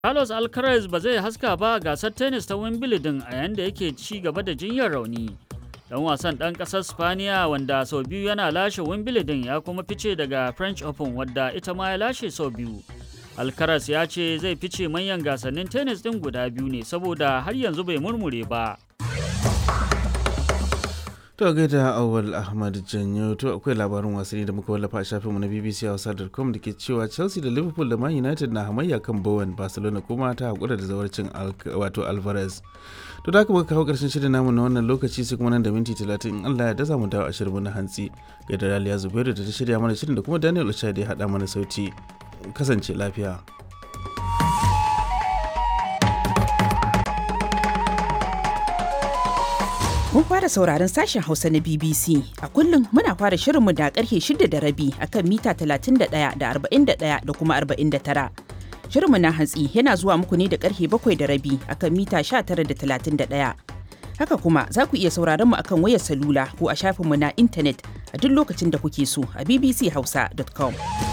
Carlos Alcaraz ba zai haska ba gasar tennis ta Wimbledon a yayin da yake ci gaba da jinyar rauni. Dan wasan ɗan ƙasar Spaniya wanda sau biyu yana lashe Wimbledon ya kuma fice daga French Open wadda ita ma ya lashe sau biyu. Alcaraz ya ce zai fice manyan gasannin tennis ɗin guda biyu ne saboda har yanzu bai murmure ba. To gaida Awal Ahmad Janyo to akwai labarin wasanni da muka wallafa a shafinmu na BBC Hausa.com da ke cewa Chelsea da Liverpool da Man United na hamayya kan Bowen Barcelona kuma ta hakura da zawarcin wato Alvarez. To da haka muka kawo karshen shirin namu na wannan lokaci sai kuma nan da minti 30 in Allah ya daza mu dawo a shirin na hantsi. Gaida Raliya Zubairu da ta shirya mana shirin da kuma Daniel Ochai da ya haɗa mana sauti. Kasance lafiya. Kun fara sauraron sashen Hausa na BBC. A kullum muna fara shirinmu da karfe shida da rabi akan mita 31 da 41 da kuma 49. Shirinmu na hantsi yana zuwa muku ne da karfe bakwai da rabi akan mita 19 da 31. Haka kuma za ku iya sauraron mu akan wayar salula ko a shafinmu na intanet a duk lokacin da kuke so a bbchausa.com.